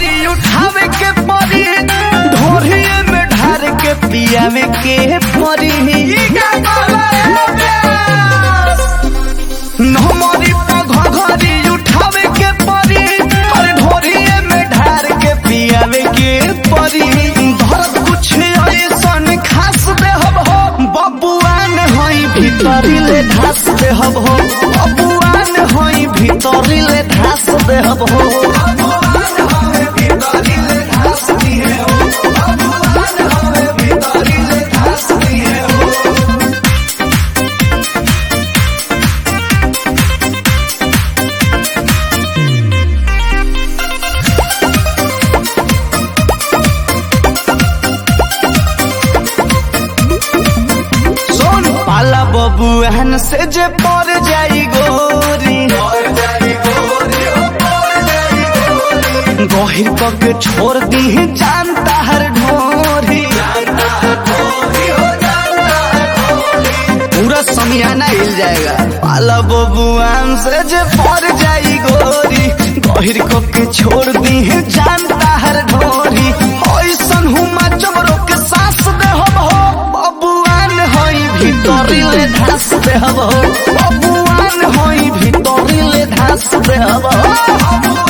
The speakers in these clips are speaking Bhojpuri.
घरी उठावे के परी ढोरिए में ढार के पियावे के परी नमरी घरी उठावे के परी और ढोरिए में ढार के पियावे के परी धरत कुछ ऐसन खास देहब हो बबुआन होई भीतरी ले ढास देहब हो बबुआन होई भीतरी ले ढास देहब हो सोन पाला बबुआन से जे पर जाई गोरी गहिर पग छोड़ दी जानता हर ढोरी पूरा समियाना हिल जाएगा पाला बबुआन से जे पर जाई गोरी गहिर के छोड़ दी जानता हर ढोरी ऐसन हुमा चमरो के सांस दे हो बबुआन होई भीतरी ले धास दे हो बबुआन होई भीतरी ले धास दे हो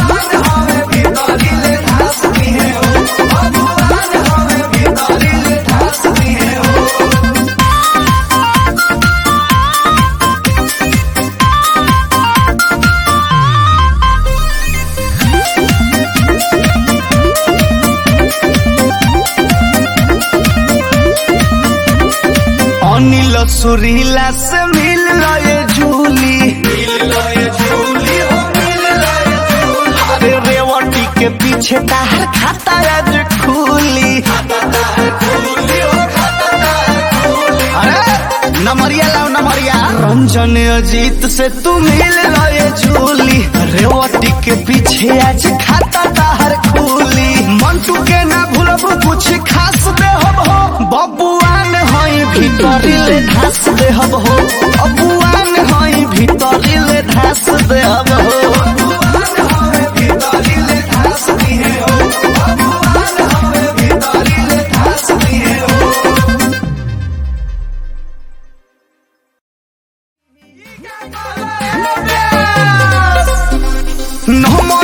अनिल सुरीला से मिल लए झूली अरे रेवटी के पीछे तार खाता आज खुली अरे नमरिया लाओ नमरिया रंजन अजीत से तू मिल लए झूली रेवटी के पीछे आज खाता तार खुली मंटू के ना भूलब कुछ खास दे हो बबुआन होई भीतरी ले धास दे हो बबुआन होई भीतरी ले धास दे हो नमो